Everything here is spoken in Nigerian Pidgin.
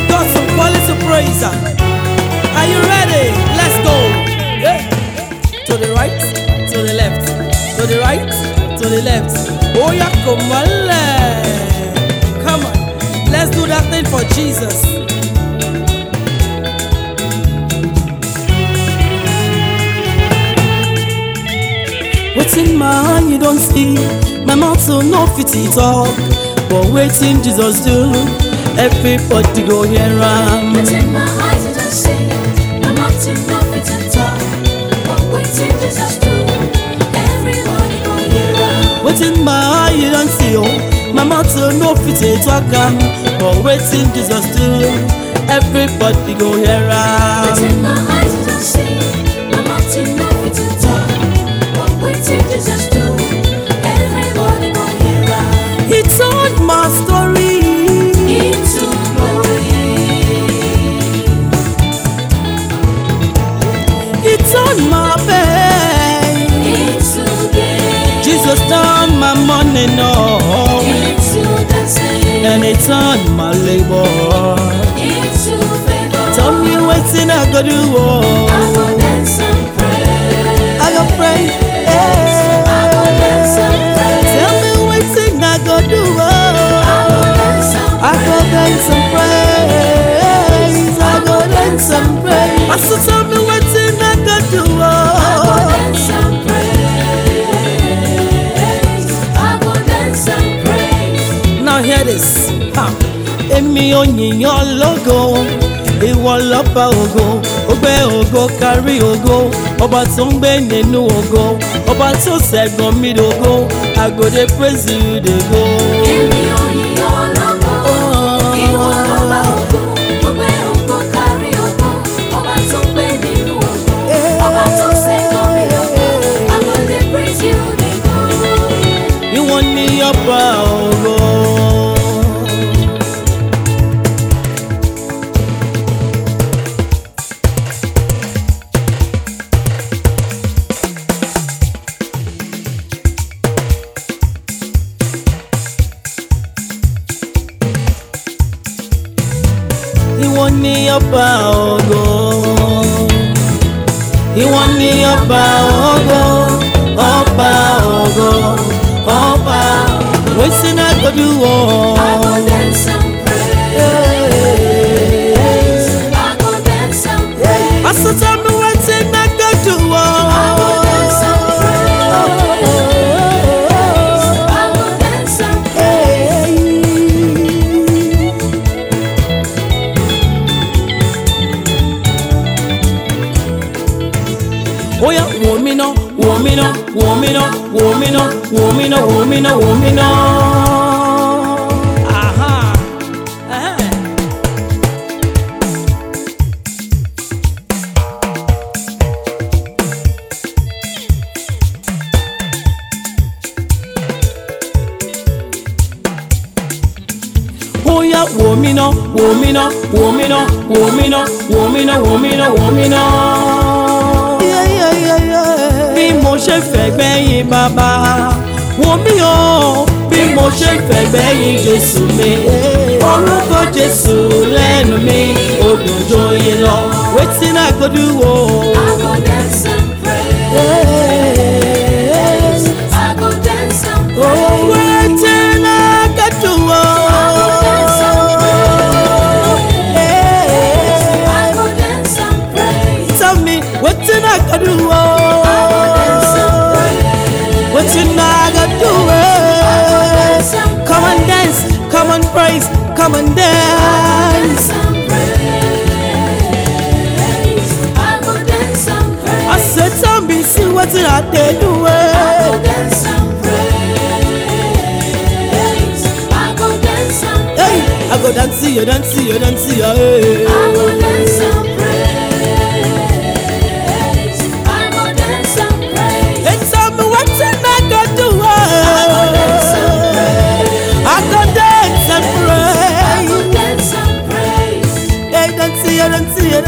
God some quality praise. Are you ready? Let's go. Yeah. To the right, to the left, to the right, to the left. Oh yeah, come on, le- come on. Let's do that thing for Jesus. Wetin my eye you don see, my mouth so no fit it talk. But wetin Jesus do, everybody go hear am. Within my eyes I just see My mouth to know it and talk But waiting Jesus do Everybody go hear am Wetin my eye you don see oh, my mouth so no fit it talk am. But wetin Jesus do, everybody go hear Within am. my eyes I just see My mouth to know it and talk But waiting Jesus do Everybody go hear am He told my story. Into glory He turned my pain. Into gain Jesus turned my money no, Into dancing and he turned my labor. Into favor Tell me wetin I go do I oh. go dance and pray I go pray. I go dance eh. and pray Tell me wetin I go do oh. I go dance and praise. I go dance and praise. Pastor tell me wetin I go do oh. Now hear this. Ha. Èmi ò yìnyàn lógo, ìwọ lọ́ba ògo, ó gbé ògo kárí ògo, ọba tó ń gbé nínú ògo, ọba tó ṣẹ̀gbọ́n mi dògo, I go dey praise you dey go. Ìwọ ni ọba ògo. Ìwọ ni ọba ògo. Ìwọ ni ọba ògo. Ọba ògo. Ọba. Wetin I go do oh. Pastor tell me wetin I go do Oya wò mí ná, wò mí ná, wò mí ná, wò mí ná, wò mí ná, wò mí ná, wò mí ná. Aha. Eh. Oya wò mí ná, wò mí ná, wò mí ná, wò mí ná, wò mí ná, wò mí ná, wò mí ná. Bí mo ṣe fẹ́ gbẹ́yìn bàbá, wò mí o. Bí mo ṣe fẹ́ gbẹ́yìn Jésù mi, orúkọ Jésù lẹ́nu mi, odùn joyè lọ. Wetin I go do o? Oh, wetin I go do o? Tell me wetin I go do o? Wetin I go do o? Come and dance, come and praise, come and dance. I said tell me see wetin I dey do o? Hey, I go dance, you dance, you dance, hey. Hey, tell me wetin I go do o? I go dance and pray. Hey, dance, you dance, you